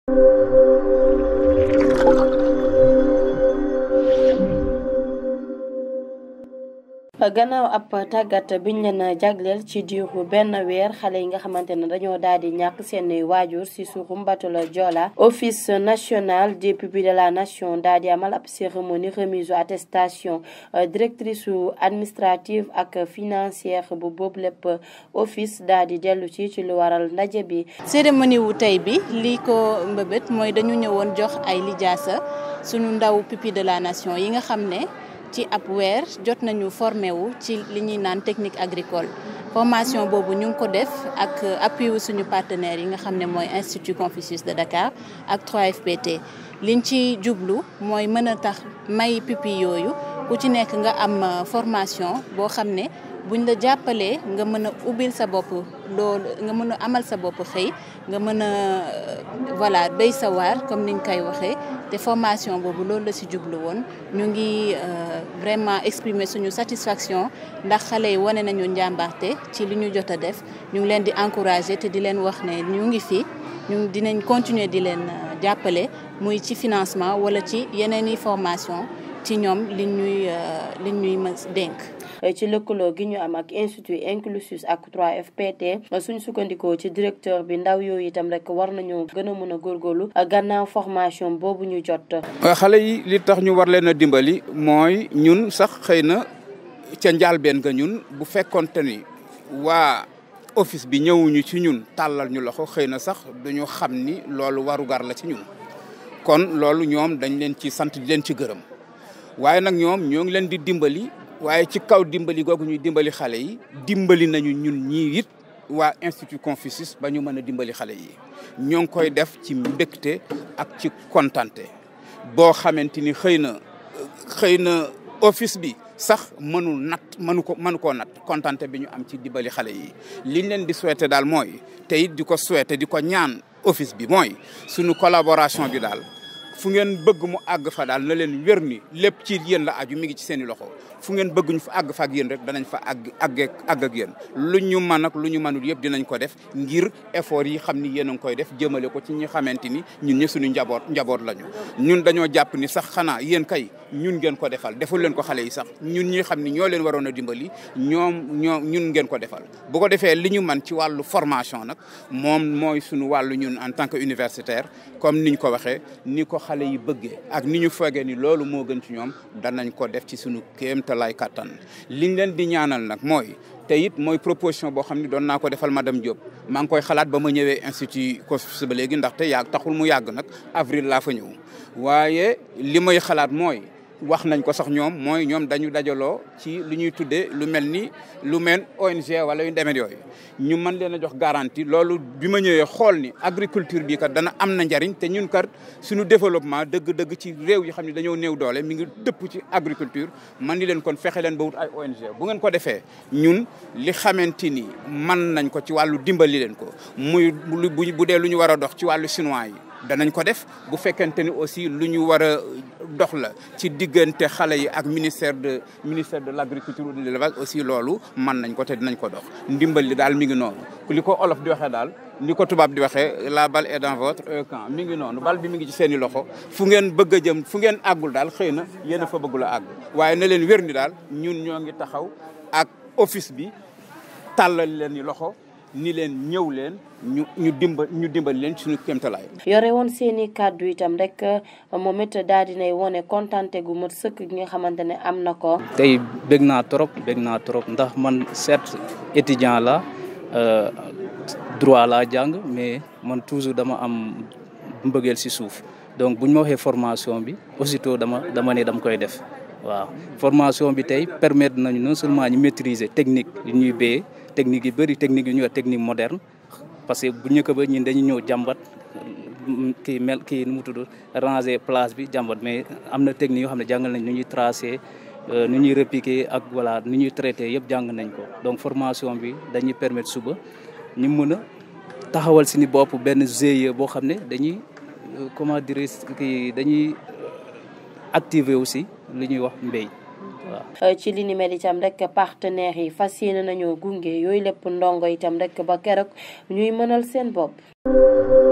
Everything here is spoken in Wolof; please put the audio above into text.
gannaaw ab tàggat biñ leen jagleel ci diiru benn weer xale yi nga xamante ne dañoo daal di ñàkk seen waajur si suuxum bateau Joola office national des pupilles de la nation daal di amal ab cérémonie remise attestation directrice su administrative ak financière bu boobu lépp office daal di dellu ci ci lu waral ndaje bi. cérémonie wu tey bi lii ko mbëbët mooy dañu ñëwoon jox ay lijaasa suñu ndaw pupille de la nation yi nga xam ne. ci ab weer jot nañu formé wu ci li ñuy naan technique agricole formation boobu ñu ngi ko def ak appui wu suñu partenaires yi nga xam ne mooy Institut Confucius de Dakar ak 3FPT liñ ci jublu mooy mën a tax may pupille yooyu ku ci nekk nga am formation boo xam ne buñ la jàppalee nga mën a ubbil sa bopp loolu nga mën a amal sa bopp xëy nga mën a voilà béy sa waar comme niñ koy waxee te formation boobu loolu la ci jublu woon ñu ngi vraiment exprimer suñu satisfaction ndax xale yi wane nañu njàmbarte ci li ñu jot a def ñu ngi leen di encourager te di leen wax ne ñu ngi fi ñu dinañ continuer di leen jàppale muy ci financement wala ci yeneen i formation ci ñoom li ñuy li ñuy mës dénk ci lëkkaloo gi ñu am ak institut inclusus ak 3FPT suñ sukkandikoo ci directeur bi ndaw yooyu itam rek war nañoo gën a mën a góorgóorlu gannaaw formation boobu ñu jot. xale yi li tax ñu war leen a dimbali mooy ñun sax xëy na ca njaalbeen ga ñun bu fekkonte ni waa office bi ñëwuñu ci ñun tàllal ñu loxo xëy na sax duñu xam ni loolu warugar la ci ñun kon loolu ñoom dañ leen ci sant di leen ci gërëm waaye nag ñoom ñoo ngi leen di dimbali. waaye ci kaw dimbali googu ñuy dimbali xale yi dimbali nañu ñun ñii it waa institut Confucius ba ñu mën a dimbali xale yi ñoo ngi koy def ci mbégte ak ci kontante boo xamante ni xëy na xëy na office bi sax mënul nat mënu ko mënu koo nat kontante bi ñu am ci dimbali xale yi liñ leen di souhaiter daal mooy te it di ko souhaiter di ko ñaan office bi mooy suñu collaboration bi daal fu ngeen bëgg mu àgg fa daal na leen wér ni lépp ci yéen la aju mi ngi ci seen i loxo fu ngeen bëgg ñu fa àgg fa ak yéen rek danañ fa àgg àgg àgg ak yéen lu ñu mën ak lu ñu mënul yëpp dinañ ko def ngir effort yi xam ni yéen a ngi koy def jëmale ko ci ñi xamante ni ñun ñë suñu njaboot njaboot lañu ñun dañoo jàpp ni sax xanaa yéen kay ñun ngeen ko defal deful leen ko xale yi sax ñun ñi xam ni ñoo leen waroon a dimbali ñoom ñoo ñun ngeen ko defal bu ko defee li ñu man ci wàllu formation nag moom mooy suñu wàllu ñun en tant que universitaire comme niñ ko waxee ni ko xale yi bëggee ak ni ñu foogee ni loolu moo gën ci ñoom danañ ko def ci suñu kéemtalaay kattan liñ leen di ñaanal nag mooy te it mooy proposition boo xam ne doon naa ko defal madame Diop maa ngi koy xalaat ba ma ñëwee institut Confucius ba léegi ndaxte yàgg taxul mu yàgg nag avril laa fa ñëw waaye li may xalaat mooy wax nañ ko sax ñoom mooy ñoom dañu dajaloo ci lu ñuy tuddee lu mel ni lu mel ONG wala yu demee yooyu ñu mën leen a jox garantie loolu bi ma ñëwee xool ni agriculture bi kat dana am na njariñ te ñun kat suñu développement dëgg-dëgg ci réew yi xam ne dañoo néew doole mi ngi dëpp ci agriculture man ni leen kon fexe leen ba wut ay ONG bu ngeen ko defee ñun li xamante ni mën nañ ko ci wàllu dimbali leen ko muy bu dee lu ñu war a dox ci wàllu chinois yi danañ ko def bu fekkente ni aussi lu ñu war a dox la ci diggante xale yi ak ministère de ministère de l' agriculture de l'élevage aussi loolu mën nañ ko te dinañ ko dox ndimbal li daal mi ngi noonu li ko olof di waxee daal ni ko tubaab di waxee la balle est dans votre camp mi ngi noonu bal bi mi ngi ci seen i loxo fu ngeen bëgg a jëm fu ngeen àggul daal xëy na yéen a fa bëggul a àgg waaye na leen wér ni daal ñun ñoo ngi taxaw ak office bi tàllal leen ni loxo ni leen ñëw leen ñu ñu dimbal ñu dimbal leen suñu kéemtalaay. yore woon seen i kàddu itam rek moom it daal dinay wone kontante gu mat sëkk gi nga xamante ne am na ko. tey bég naa trop bég naa trop ndax man certes étudiant la droit laa jàng mais man toujours dama am mbëggeel si suuf donc bu ñu ma waxee formation bi aussitôt dama dama ne dama koy def waaw formation bi tey permettre nañu non seulement ñu maîtriser technique yu ñuy béyee. technique yi bëri technique yu ñuy wax technique moderne parce que bu njëkk ba ñun dañu ñëw jàmbat kii mel kii nu mu tudd ranger place bi jàmbat mais am na technique yoo xam ne jàngal nañ nu ñuy tracer nu ñuy repiquer ak voilà nu ñuy traiter yëpp jàng nañ ko donc formation bi dañuy permettre suba ñu mën a taxawal si ni bopp benn GIE boo xam ne dañuy comment dire kii dañuy activer aussi li ñuy wax mbéy waaw ci li ni mel itam rek partenaires yi fas yéene nañoo gunge yooyu lépp ndongo itam rek ba keroog ñuy mënal seen bopp.